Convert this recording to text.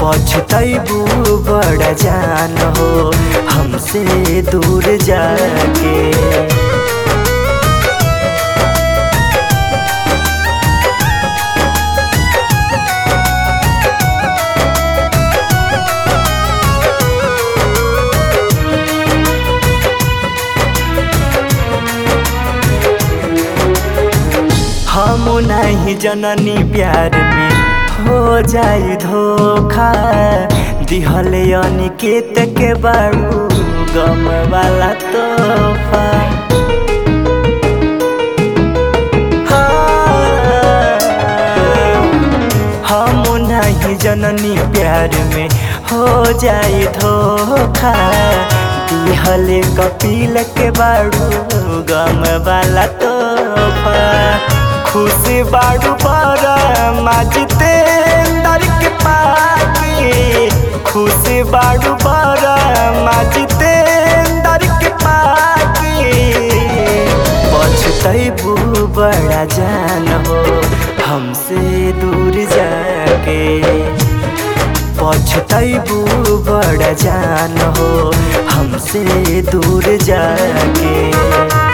पछतैबू बड़ा जान हो हमसे दूर जाके हम नहीं जननी प्यार में हो जाई धोखा दिहले अनिकेत के बारू गम वाला तोहफा हाँ, हम नहीं जननी प्यार में हो जाई धोखा दिहले कपिल के बारू गम वाला तोहफा खुश बाड़ू बड़ा माजते अंदर के पाके खुश बाड़ू बड़ा माजते अंदर के पाके पछतैबू बड़ा जान हो हमसे दूर जाके पछतैबू बड़ा जान हो हमसे दूर जाके